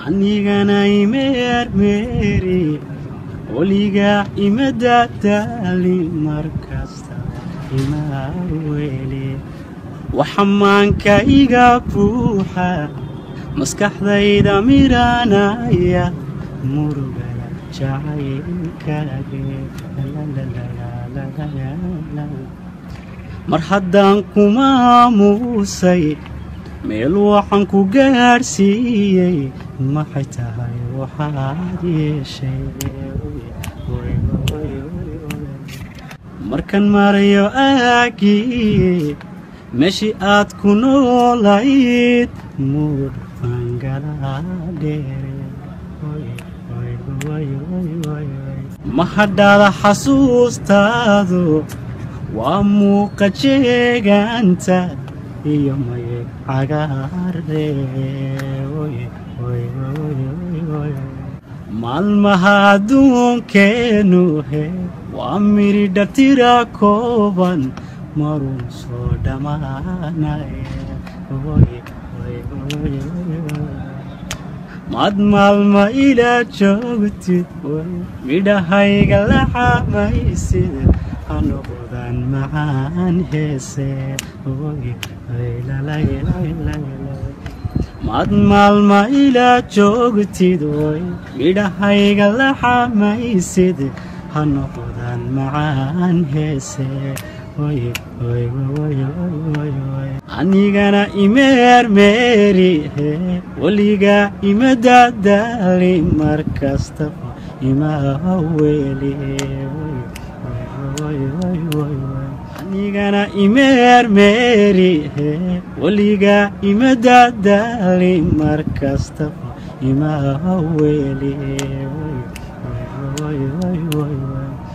anigana imeermeeri weligaa ima daadaalin markasta ima weli waxa maanka iga buuxa maskaxdayda miranaya murugada jacaylkaage mar haddaan kuma aamuusay meel waxaan ku gaadhsiiyey maxay tahay waxaad yeeshay markan marayo aagii meeshii aad ku noolayd muur ma hadhaada xasuustaadu waa muuqa jeegaanta iyo mayeg cagaare maalmaha adduunkeenu he waa miri dhartira kooban marun soo dhammaanaya maad maalma ilaa joogtid midhahayga la xamaysid hanoqdan macaan heese maad maalma ilaa joogtid oy midhahayga la xamaysid hanoqdan macaan heese anigana imeermeeri weligaa ima daadaali mar kastaba ima weli anigana imeermeeri weligaa ima daadaali mar kastaba ima weli